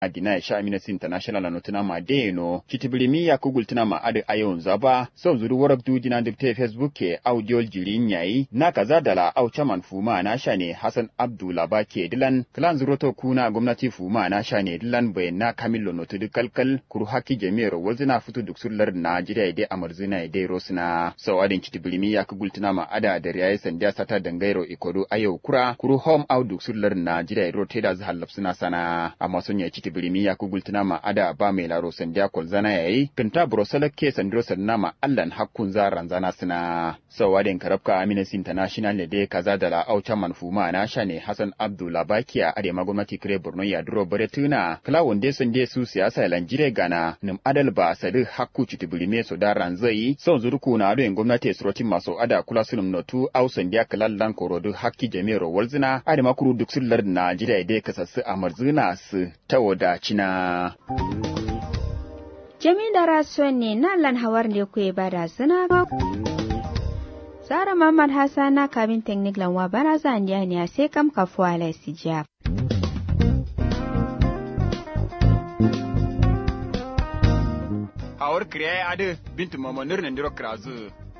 adina sha Amnesty International no tuna ma de no kitibirimi ya kugul tuna ma ade ayon zaba so zuru warak du jina dipte Facebook ke audio jirin yayi na kaza dala au chaman fuma na sha ne Hassan Abdullah ba ke dilan klan zuru to kuna gwamnati fuma na sha ne dilan bai na kamillo no tudu kalkal kuru haki jami'ar walzina fitu duk sullar Najeriya dai amarzina dai rosna so adin kitibirimi ya kugul tuna ma ada da riyayi sandiya sata dangairo ikodo ayo kura kuru home au duk sullar Najeriya rote da zahallab suna sana amma sun ya citi birimi ya kugultuna ma ada ba mai laro sandiya kolzana yayi kinta brosala ke sandiro sanna ma allan hakkun za ranzana suna sawadin karabka Amnesty International ne dai kaza da la aucha manfuma na sha ne Hassan Abdullah Bakiya ade gwamnati kire Borno ya duro bare tuna kala wonde sun de su siyasa lanjire gana nim adal ba sadi hakku citi birimi so da ranzai son zurku na ado gwamnati surotin maso ada kula sunum notu au sandiya kalallan korodu hakki jami'ar walzina ade makuru duk sullar Najeriya dai kasassu a marzuna su ta wadacina. Jami da rasuwan ne na lan hawar ne ku ba da suna ba. Sara Muhammad Hassan na kabin teknik lanwa bana zan ne sai kam kafuwa laisijiya. Awar kiriya adu bintu mamanur nan diro krazu.